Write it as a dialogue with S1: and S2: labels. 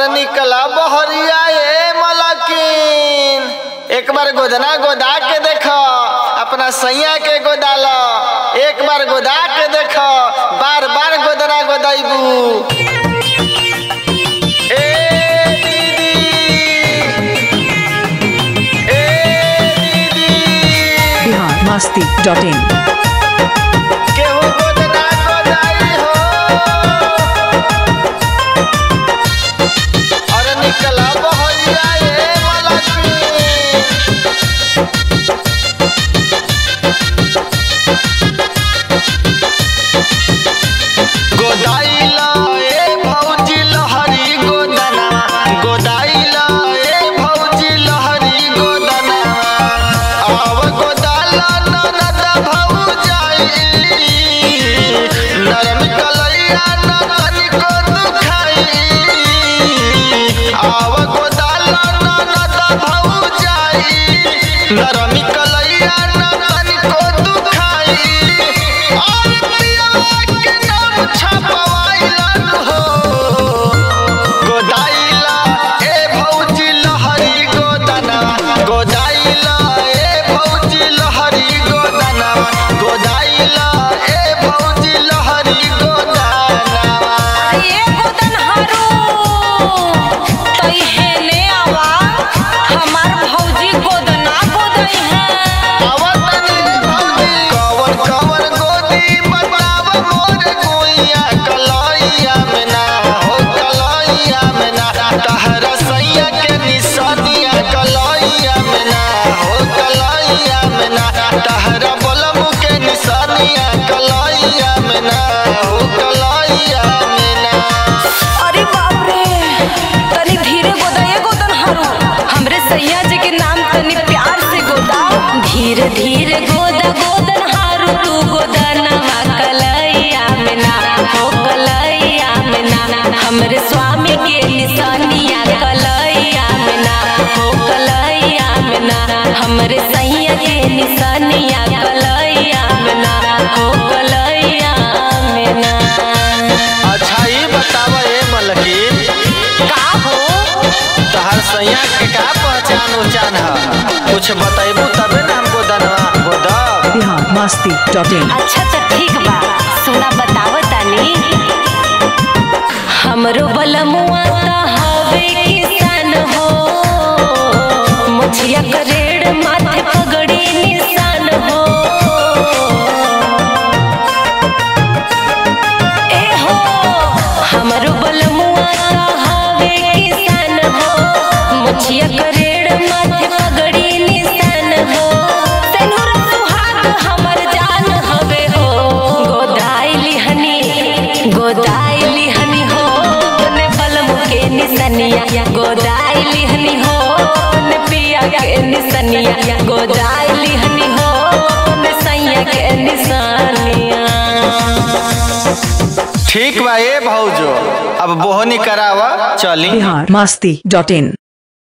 S1: अरे निकला बहरिया ए मलकिन एक बार गोदना गोदा के देखो अपना सैया के गोदाल एक बार गोदा के देखो बार बार गोदना गोदाइबू ए दीदी ए दीदी
S2: बिहार मस्ती डॉट इन
S1: केहू गोदना गोदाई हो अरे निकला बहरिया ए मलकिन गोदाइला ए भौजी लहरी गोदना गोदाइला ए भौजी लहरी गोदना आव गोदाला ननद भौजाई नरम कलैया न तनिको दुखाई आव गोदाला ननद भौजाई नरम कलैया न तनिको दुखाई और पियवा के नाम छपवाइलन हो गोदाइला ए भौजी लहरी गोदना गोदाइला ए भौजी लहरी गोदना गोदाइला ए भौजी लहरी गोदना
S3: ये गोदन हरू तई हेने आवा हमार भौजी गोदना गोदई है
S1: आवतनी भौजी कवर कवर गोदी बताव मोर गुइया कलैया में ना हो कलैया में ना तहरा सैया के निशानिया कलैया में ना हो कलैया में ना तहरा बलम के निशानिया कलैया में ना हो कलैया में ना
S3: अरे बाप रे तनी धीरे गोदाए गोदन हरू हमरे सैया जी के नाम तनी प्यार से गोदा धीरे धीरे गोदा गोदन हरू तू गोदनवा कलैया में ना हो कलैया में ना हमरे स्वामी के निशानिया कलैया में ना हो कलैया में ना हमरे सैया के निशानिया कलैया में ना हो कलैया में ना
S1: अच्छा ये बतावा ए मलकिन
S3: का हो
S1: तहर सैया के का पहचान उचान है कुछ बतैबू तबे ना हमको दनवा गोदब
S2: बिहार मस्ती डॉट इन
S3: अच्छा तो ठीक बा सुना बताव तानी हमरो बलमुआ त हवे किसान हो मुछिया करेड़ माथे पगड़ी निशान हो ए हो हमरो बलमुआ त हवे किसान हो मुछिया करेड़ माथे पगड़ी निशान हो तैनुर सुहाग हमर जान हवे हो गोदाइली हनी गोदाइली हनी हो ने बलमु के निसनिया गोदाइली हनी हो ने पिया के निसनिया गोदाइली हनी हो ने सैया के निसनिया
S1: ठीक बा ए भौजो अब बोहनी करावा चली
S2: बिहार मस्ती डॉट इन